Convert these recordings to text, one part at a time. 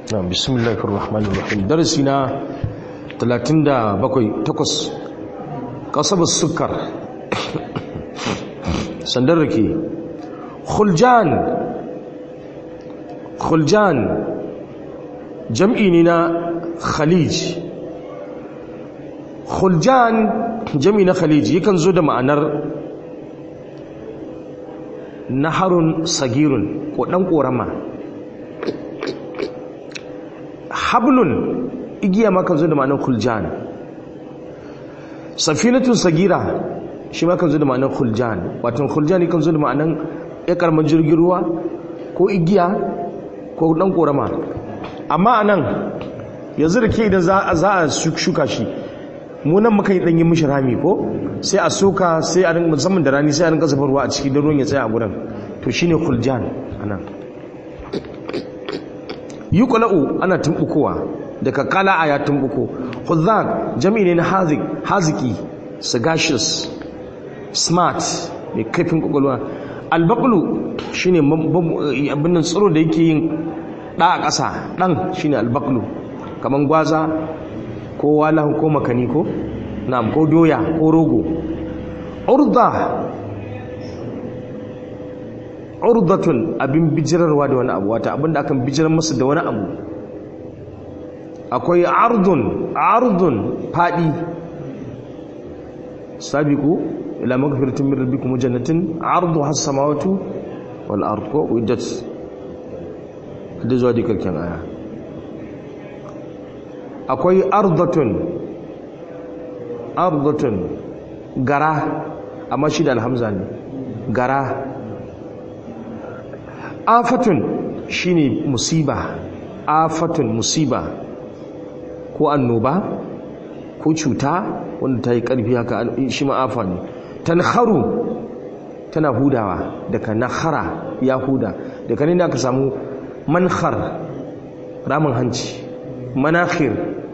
na bismillahir rahmanir rahim darasi na 37 takwas kasabus sukar sandar rake khuljan khuljan jam'i ne na khalij khuljan jam'i na khalij yakan zo da ma'anar naharun sagirun ko dan korama hablun igiya makan zo da ma'anar khuljan safinatun sagira shi makan zo da ma'anar khuljan wato khuljan yakan zo da ma'anar ya karman jirgin ruwa ko igiya ko dan korama amma anan yanzu da ke idan za a shuka shi munan muka yi ɗanyi mishi rami ko sai a soka sai a rinka musamman da rani sai a rinka zafa ruwa a ciki don ruwan ya tsaya a gudan to shine kuljan anan yi kula'u ana tumbukowa daga kala'a ya tumbuko khudhak jami'i ne na hazik haziki sagacious smart mai kaifin kwakwalwa albaqlu shine abin nan tsiro da yake yin ɗa a ƙasa ɗan shine albaqlu kaman gwaza ko walahu ko makani ko na'am ko doya ko rogo urda urdatun abin bijirarwa da wani abu wata abinda akan bijirar masa da wani abu akwai ardun ardun fadi sabiqu ila magfiratin min rabbikum jannatin ardu has samawati wal ard ko uiddat da zuwa dikkan aya akwai ardatun ardatun gara amma shi da alhamza ne gara afatun shine musiba afatun musiba ko annoba ko cuta wanda ta yi ƙarfi haka shi ma'afa ne tanharu tana hudawa daga nahara ya huda daga ne da aka samu manhar ramin hanci manakhir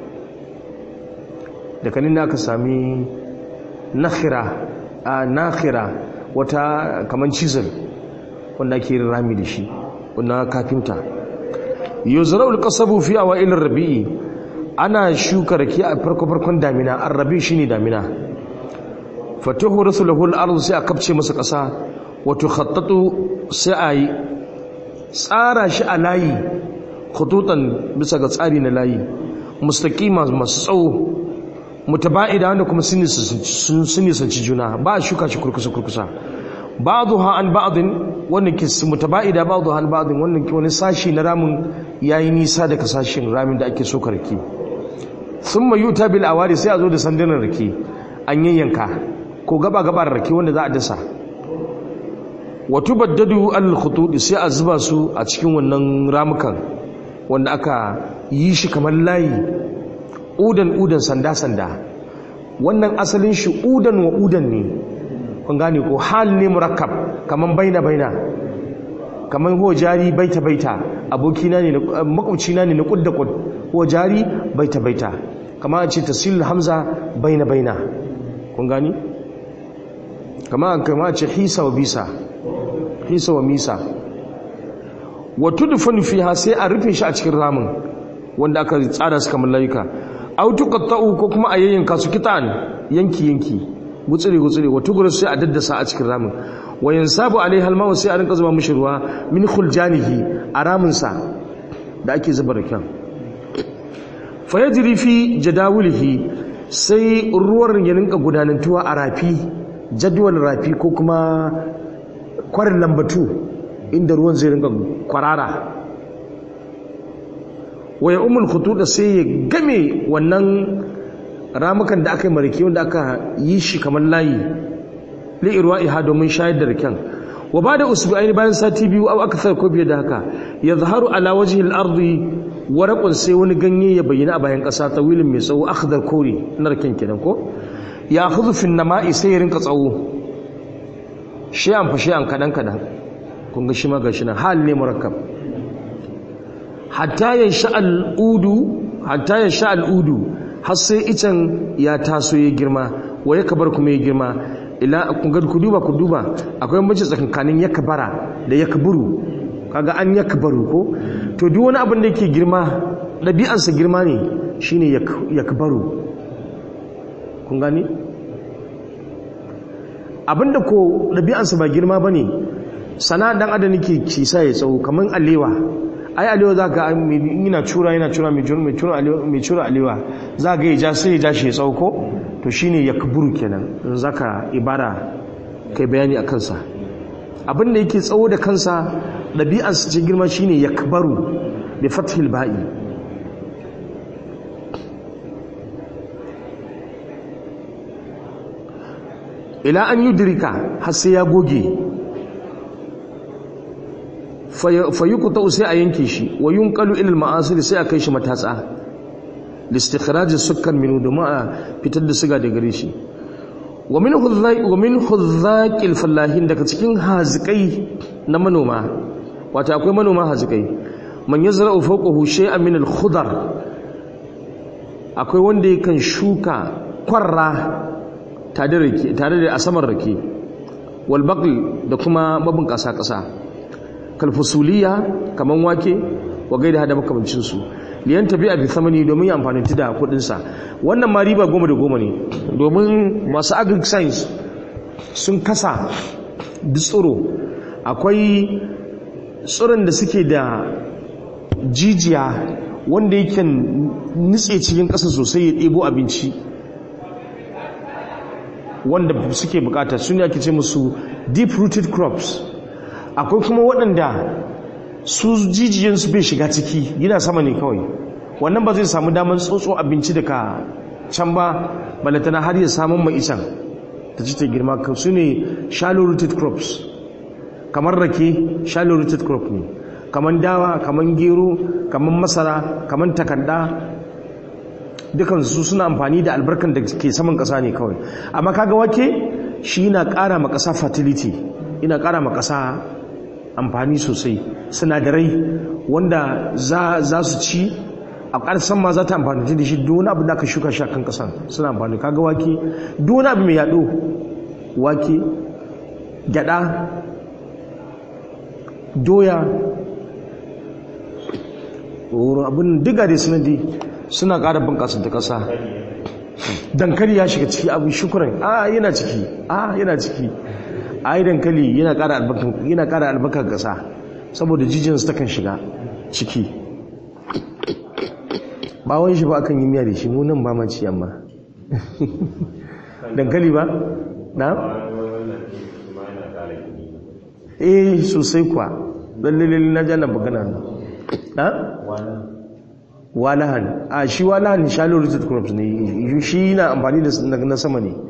da kanin da aka sami nakhira a nakhira wata kaman cizal wanda ake yin rami da shi wanda kafinta yuzra'ul qasabu fi awa'il rabi'i ana shuka rake a farko farkon damina ar-rabi shine damina fatuhu rasulahu al-ard sai a kapce masa kasa wato khattatu sai a yi tsara shi a layi khututan bisa ga tsari na layi mustaqima masu tsawo mutaba'ida wanda kuma sun nisanci juna ba a shuka shi kurkusa kurkusa ba'dha an ba'din wannan ke mutaba'ida ba'dha an ba'din wannan ke wani sashi na ramin yayi nisa daga sashin ramin da ake so karki thumma yuta bil awari sai a zo da sandunan rake an yayyanka ko gaba gaba rake wanda za a dasa wa tubaddadu al khutut sai a zuba su a cikin wannan ramukan wanda aka yi shi kamar layi udan udan sanda sanda wannan asalin shi udan wa udan ne kun gane ko hal ne murakkab kamar baina baina kamar ho jari baita baita abokina ne makwabcina ne na kudda kud ho jari baita baita kamar a ce tasil hamza baina baina kun gani kamar kamar a ce hisa wa bisa hisa wa misa wa tudfanu fiha sai a rufe shi a cikin ramin wanda aka tsara su kamar layuka aw tuqatta'u ko kuma a yayyanka su kitan yanki yanki gutsire gutsire wa tugura sai a daddasa a cikin ramin wa yansabu alaiha alma'u sai a rinka zuba mishi ruwa min khuljanihi a ramin sa da ake zuba rakan fa yajri fi jadawulihi sai ruwan ya rinka gudanantuwa a rafi jadwal rafi ko kuma kwarin lambatu inda ruwan zai rinka kwarara waya umul khutuda sai ya game wannan ramukan da aka yi marike wanda aka yi shi kamar layi li irwa'iha domin shayar da riken wa bada usbu'aini bayan sati biyu aw akthar ko fiye da haka yadhharu ala wajhi al-ardi waraqun sai wani ganye ya bayyana a bayan kasa tawilin mai tsawo akhdar kore na riken kenan ko ya khudhu fi nama'i sai ya rinka tsawo shi'an fa shi'an kadan kadan kun ga shi ma gashi nan hal ne murakkab hatta ya sha al'udu hatta ya sha al'udu har sai icen ya taso ya girma wa ya kabar kuma ya girma ila ku duba ku duba akwai mace tsakankanin ya kabara da ya kaburu kaga an ya kabaru ko to duk wani abin da yake girma ɗabi'arsa girma ne shine ya kabaru kun gani abinda ko ɗabi'arsa ba girma ba ne sana ɗan adam yake cisa ya tsawo kamar alewa ai alewa za ka yana cura yana cura mai cura alewa za ga ya ja sai ya ja shi ya tsawo ko to shine ya kaburu kenan in za ka ibara kai bayani a kansa abinda yake tsawo da kansa ɗabi'arsa ce girma shine ya kabaru da fathil ba'i ila an yi dirika har sai ya goge fayukuta sai a yanke shi wa yunqalu ila al-ma'asir sai a kai shi matatsa listikhraj as-sukkar minhu domin a fitar da siga da gare shi wa min hudhaq wa min hudhaqil fallahin daga cikin hazikai na manoma wato akwai manoma hazikai man yazra'u fawqahu shay'an min al-khudar akwai wanda yakan shuka kwarra tare da a saman rake wal baql da kuma babin kasa kasa kalfusuliya kaman wake wa gaida da makamancin su liyan tabi'a bi thamani domin ya amfani da kudin sa wannan ma riba goma da goma ne domin masu agric science sun kasa tsoro akwai tsoron da suke da jijiya wanda yake nitse cikin ƙasa sosai ya ɗebo abinci wanda suke bukata su ne ake ce musu deep rooted crops akwai kuma waɗanda su jijiyansu bai shiga ciki yana sama ne kawai wannan ba zai samu damar tsotso abinci daga can ba balatana har ya samun mai isan ta ci ta girma su ne shallow rooted crops kamar rake shallow rooted crop ne kamar dawa kamar gero kamar masara kamar takanda dukansu suna amfani da albarkan da ke saman ƙasa ne kawai amma kaga wake shi na ƙara ma ƙasa fertility ina ƙara ma ƙasa amfani sosai sinadarai wanda za su ci a ƙarsan ma za ta amfani da shi duk abu da aka shuka shi a kan ƙasan suna amfani kaga wake duk abu mai yaɗo wake gyaɗa doya abin diga da sinadi suna ƙara bunƙasa ta ƙasa dankali ya shiga ciki abin shukuran a yana ciki a yana ciki a yi dankali yana ƙara albarkar ƙasa saboda jijinsu ta kan shiga ciki bawon shi ba akan yi miya da shi munan ba maci yamma dankali ba na? eh sosai kuwa lallilin na jana bagana na? walahan a shi walahan shallow rooted crops ne shi na amfani da na sama ne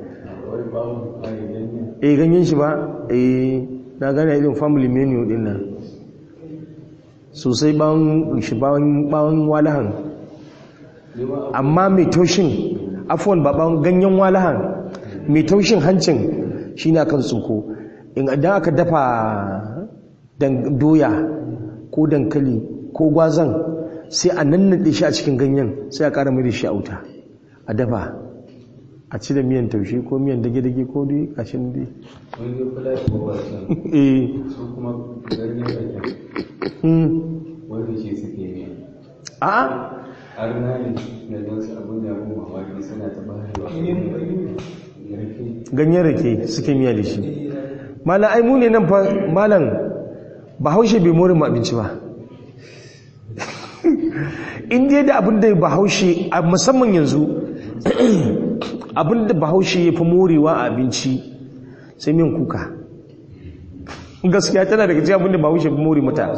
eh ganyen shi ba eh na gane irin family menu din nan sosai bawon shi bawon walahan amma mai taushin afuwan ba bawon ganyen walahan mai taushin hancin shi na kan tsoko idan aka dafa doya ko dankali ko gwazan sai a nannaɗe shi a cikin ganyen sai a ƙara mai da shi a wuta a dafa a ci da miyan taushe ko miyan dage-dage ko dai kashin dai eh su kuma ganyen rake wanda ce suke ne a har na ne na don su abin da mu mamaki suna ta bayarwa rake ganyen rake suke miya da shi malam ai mu ne nan fa malam bahaushe bai more mu abinci ba in dai da abin da bahaushe a musamman yanzu abin da bahaushe ya fi morewa a abinci sai min kuka gaskiya tana daga cikin abin da bahaushe fi more mata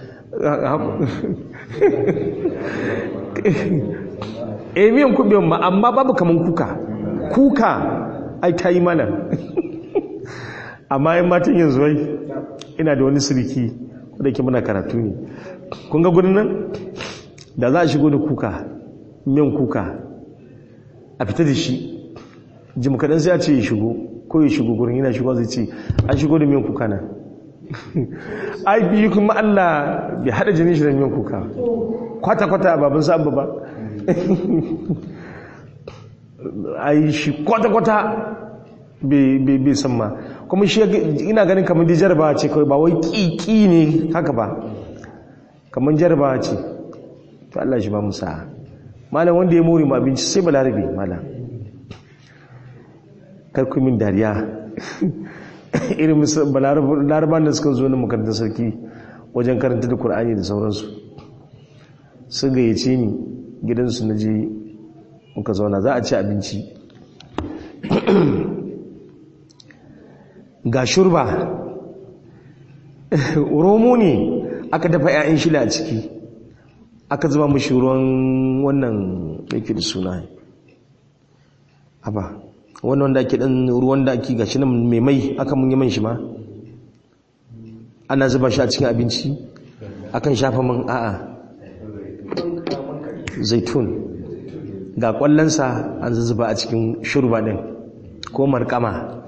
e miyan kubewan ma amma babu kaman kuka kuka ai ta yi mana amma yan matan yanzu wai ina da wani siriki wadda ke muna karatu ne kun ga gudun nan da za a shigo da kuka miyan kuka a fita da shi jim kaɗan sai a ce ya shigo ko ya shigo gurin yana shigo zai ce an shigo da miyan kuka nan ai biyu kuma Allah bai haɗa jini shi da miyan kuka kwata-kwata babin sa'abba ba ai shi kwata-kwata bai san ma kuma shi ina ganin kamar dijar ba ce kawai ba wai ƙiƙi ne haka ba kamar jarabawa ce to Allah shi ba mu sa'a malam wanda ya more mu abinci sai balarabe malam karku min dariya irin laraban da suka zo na makarantar sarki wajen karanta da Kur'ani da sauransu sun gayyace ni gidansu na je muka zauna za a ci abinci ga shurba romo ne aka dafa 'ya'yan shila a ciki aka zuba mashi ruwan wannan yake da suna haba wannan wanda ake dan ruwan da ake gashi nan mai mai aka mun yi man shi ma ana zuba shi a cikin abinci akan shafa man a'a zaitun ga kwallonsa an zuba a cikin shurba din ko markama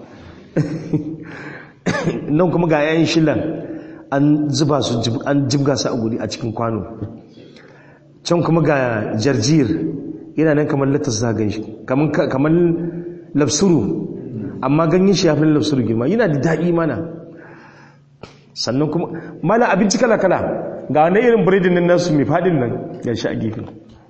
nan kuma ga yayin shilan an zuba su an jibga su a guri a cikin kwano can kuma ga jarjir yana nan kamar latas zagan shi kamar lafsuru amma ganyen shi ya fi lafsuru girma yana da daɗi mana sannan kuma mana abinci kala-kala ga wani irin biredin nan nasu mai faɗin nan ya shi a gefe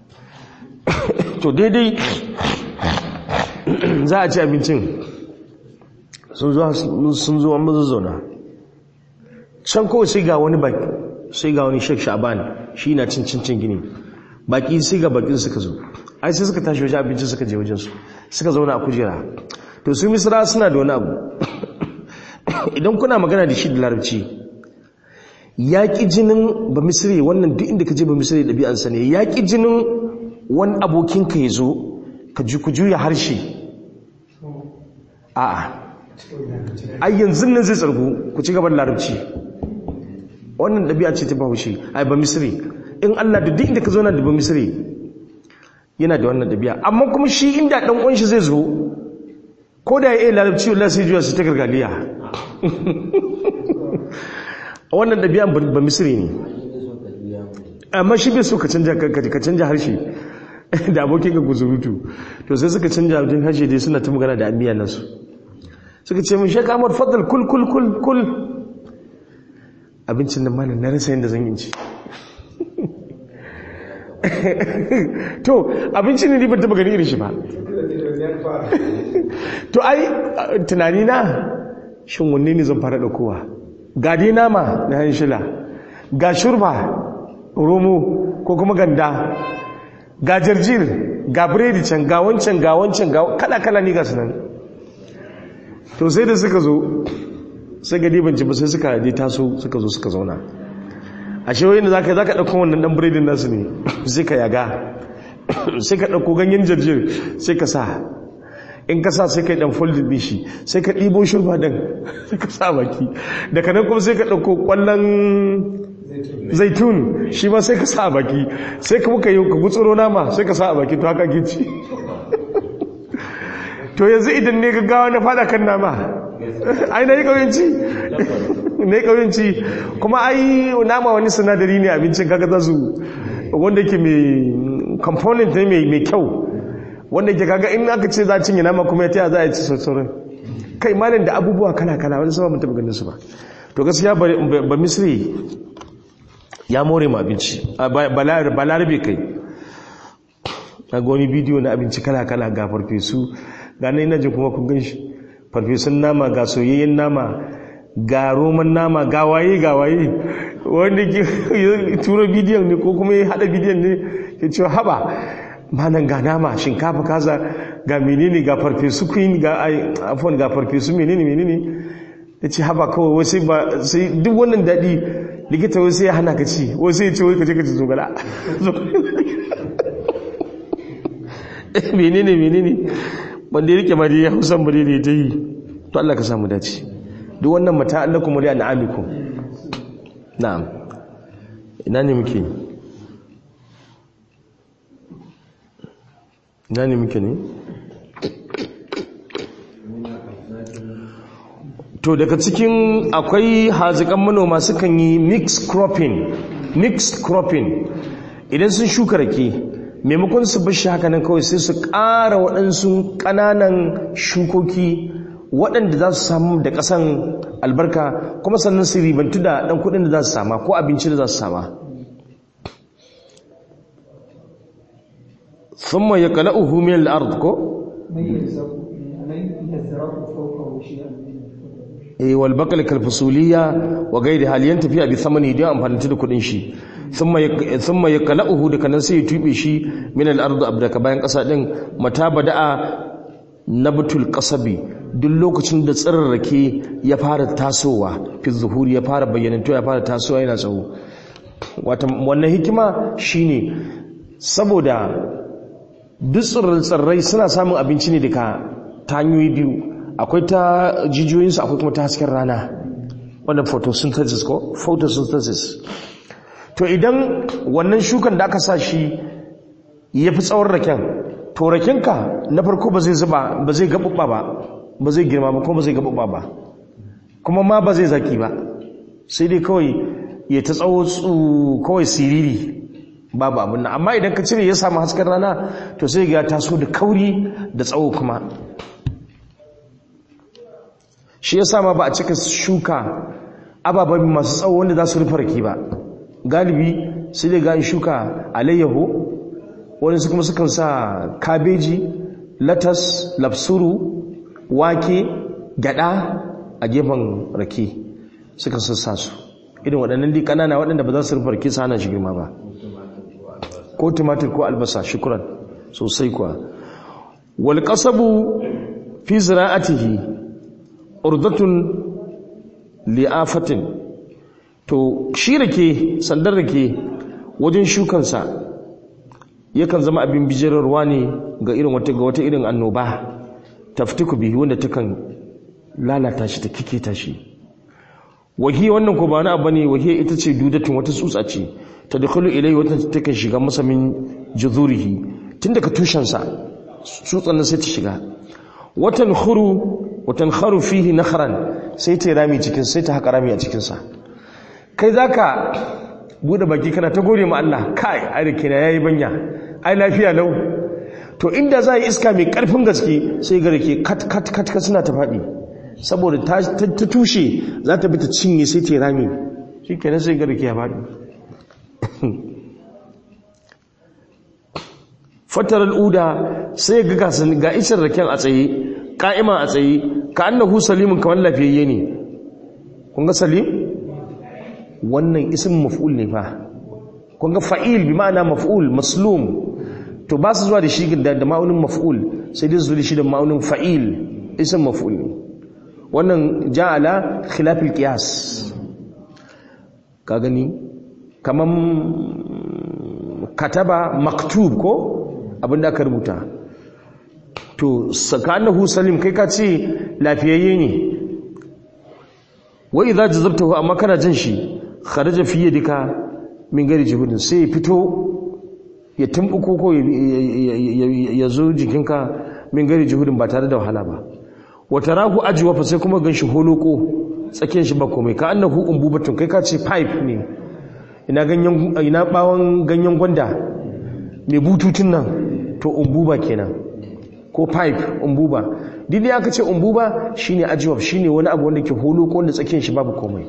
to daidai za a ci abincin sun zo an mazu zauna can kawai sai ga wani baki sai ga wani shek sha'ban shi na cin cin gini baki sai ga bakin suka zo ai sai suka tashi wajen abincin suka je wajensu suka zauna a kujera to su misra suna da wani abu idan kuna magana da shi da larabci yaƙi jinin ba misri wannan duk inda ka je ba misri ɗabi'ansa ne yaƙi jinin wani abokinka ya zo ka ji ku juya harshe a'a ai yanzu nan zai tsargu ku ci gaban larabci wannan ɗabi'a ce ta bahaushe ai ba misri in Allah da duk inda ka zo na da ba misri yana da wannan ɗabi'a amma kuma shi inda ɗan ƙunshi zai zo ko da ya iya larabci wallah sai juya su ta gargaliya wannan ɗabi'a ba misri ne amma shi bai so ka canja harshe da abokin ka guzurutu to sai suka canja abin harshe dai suna ta magana da amiya nasu suka ce mun shaka amur fadal kul kul kul kul abincin da malam na rasa yadda zan yi ci to abinci ne ban taba gani irin shi ba to ai tunani na shin wanne ne zan fara daukowa ga dai nama na hanshila ga shurba romo ko kuma ganda ga jarjir ga biredi can ga wancan ga wancan ga kala-kala ne ga sunan to sai da suka zo sai ga dibanci ba sai suka je taso suka zo suka zauna a shewayin da za ka ɗauko wannan ɗan biredin nasu ne sai ka yaga sai ka ɗauko ganyen jarjir sai ka sa in ka sa sai ka yi ɗan foldin ɗin shi sai ka ɗibo shirma ɗin sai ka sa baki daga nan kuma sai ka ɗauko ƙwallon zaitun shi ma sai ka sa a baki sai ka muka yi ka gutsuro nama sai ka sa a baki to haka gici to yanzu idan ne gaggawa na fada kan nama ai na yi ƙauyenci na yi ƙauyenci kuma ai nama wani sinadari ne abincin kaga za su wanda ke mai component ne mai kyau wanda ke kaga in aka ce za a cinye nama kuma ya taya za a yi ci sauran kai malin da abubuwa kala-kala wani sama mun taɓa ganin su ba to gaskiya ba misri ya more ma abinci balarabe kai a wani bidiyo na abinci kala-kala ga farfesu ga na jin kuma kun gan shi farfesun nama ga soyayyen nama ga roman nama ga waye ga waye wanda ke turo bidiyon ne ko kuma ya hada bidiyon ne ya ce haba manan ga nama shinkafa kaza ga menene ga farfesu queen ga afon ga farfesu menene menene ya ce haba kawai wasu ba sai duk wannan daɗi likita wasu ya hana ka ci wasu ya ce wai kace kace zogala menene menene wanda ya rike ma dai hausan ba dai ta yi to Allah ka samu dace duk wannan mata allakum wa li'anamikum na'am ina ne muke ina ne muke ne to daga cikin akwai hazikan manoma sukan yi mixed cropping mixed cropping idan sun shuka rake maimakon su bashi haka nan kawai sai su ƙara waɗansu ƙananan shukoki waɗanda za su samu da ƙasan albarka kuma sannan su ribantu da ɗan kuɗin da za su sama ko abinci da za su sama thumma yaqla'uhu min al-ard ko من يلزق من يزرع فوقه شيئا من eh wal baqal kal fusuliyya wa gairi hal yantafi bi thamani da amfani da kudin shi thumma yak- thumma yaqla'uhu da kanan sai ya tube shi min al-ard abdaka bayan kasa din mata bada'a nabtul qasabi duk lokacin da tsirrake ya fara tasowa fi zuhuri ya fara bayyananto ya fara tasowa yana tsawo wata wannan hikima shine saboda duk tsirrai suna samun abinci ne daga ta hanyoyi biyu akwai ta jijiyoyinsu akwai kuma ta hasken rana wannan photosynthesis ko photosynthesis to idan wannan shukan da aka sa shi ya fi tsawon raken to rakenka na farko ba zai zuba ba zai gaɓuɓɓa ba ba zai girma ba kuma ba zai gaɓuɓɓa ba kuma ma ba zai zaki ba sai dai kawai ya ta tsawo tsu kawai siriri babu abin nan amma idan ka cire ya samu hasken rana to sai ga ya taso da kauri da tsawo kuma shi ya sama ba a cika shuka ababen masu tsawo wanda za su rufe rake ba galibi sai dai ga shuka alayyaho wani su kuma sukan sa kabeji latas lafsuru wake gyada a gefen rake suka sassa su irin waɗannan dai ƙanana waɗanda ba za su rufe rake su hana shi girma ba ko tumatir ko albasa shukuran sosai kuwa wal qasabu fi zira'atihi urdatun li'afatin to shi rake sandar rake wajen shukansa yakan zama abin bijirarwa ne ga irin wata ga wata irin annoba taftiku bihi wanda takan lalata shi ta kikita shi wahi wannan ko ba na abu ne wahi ita ce dudatun wata tsutsa ce ta dukulu ilai wata takan shiga masa min juzurihi tun daga tushensa tsutsan nan sai ta shiga watan khuru watan kharu fihi nakhran sai ta rami cikin sai ta haka rami a cikin sa kai zaka bude baki kana ta gode ma Allah kai ai da kina yayi banya ai lafiya lau to inda za yi iska mai karfin gaske sai ga rake kat kat kat kat suna ta fadi saboda ta ta tushe za ta bi ta cinye sai ta rami shikenan sai ga rake ya fadi fatar al'uda sai ga gasan ga isar raken a tsaye ka'ima a tsaye ka annahu salimun kamar lafiyayye ne kun ga salim wannan isin maf'ul ne fa kun ga fa'il bi ma'ana maf'ul maslum to ba su zuwa da shi da ma'aunin maf'ul sai dai su da shi da ma'aunin fa'il isin maf'ul ne wannan ja'ala khilafil qiyas ka gani kaman kataba maktub ko abinda aka rubuta to sakanahu salim kai ka ce lafiyayye ne wa idza jazabtahu amma kana jin shi kharaja fi yadika min gari jihudin sai ya fito ya tumbuko ko ya zo jikinka min gari jihudin ba tare da wahala ba wa tarahu ajwa fa sai kuma ganshi holoko tsakiyar shi ba komai ka annahu umbubatun kai ka ce pipe ne ina ganyen ina bawon ganyen gwanda mai bututun nan to umbuba kenan ko pipe umbuba duk da aka ce umbuba shine ajwab shine wani abu wanda ke holo ko wanda tsakiyar shi babu komai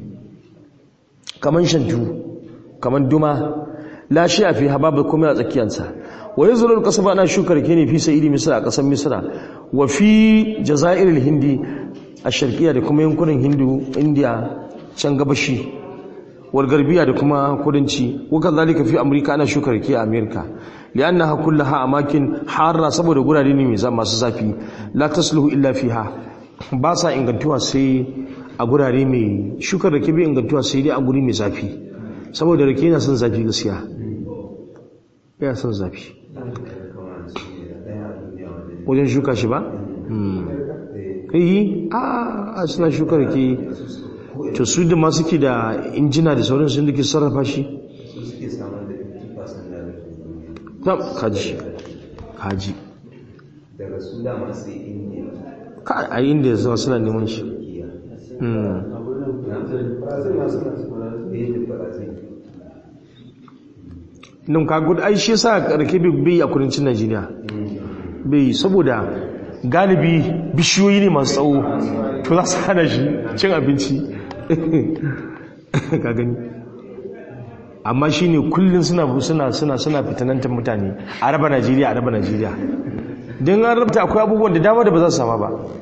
kaman shantu kaman duma la shi a fi babu komai a tsakiyarsa wa yazulul qasaba ana shukar ke ne fi sa'idi misra a kasar misra wa fi jazairil hindi a sharqiya da kuma yankunan hindu india can gabashi wal garbiya da kuma kudanci wa kazalika fi amurka ana shukar ke a amerika li'annaha kullaha amakin harra saboda gurare ne mai masu zafi la tasluhu illa fiha ba sa ingantuwa sai a gurare mai shukar rake bai ingantuwa sai dai a guri mai zafi saboda rake yana son zafi gaskiya yana son zafi wajen shuka shi ba? yi a suna shukar rake to su da masu ke da injina da sauran sun da ke sarrafa shi ta kaji kaji daga su dama sai indiya ka a inda zuwa suna neman shi nan ka gudu ai shi sa rake bai a kudancin najeriya bai saboda galibi bishiyoyi ne masu tsawo to za su hana shi cin abinci ka gani amma shine kullun suna suna suna suna fitanantar mutane a raba Najeriya a raba Najeriya don an rabta akwai abubuwan da dama da ba za su sama ba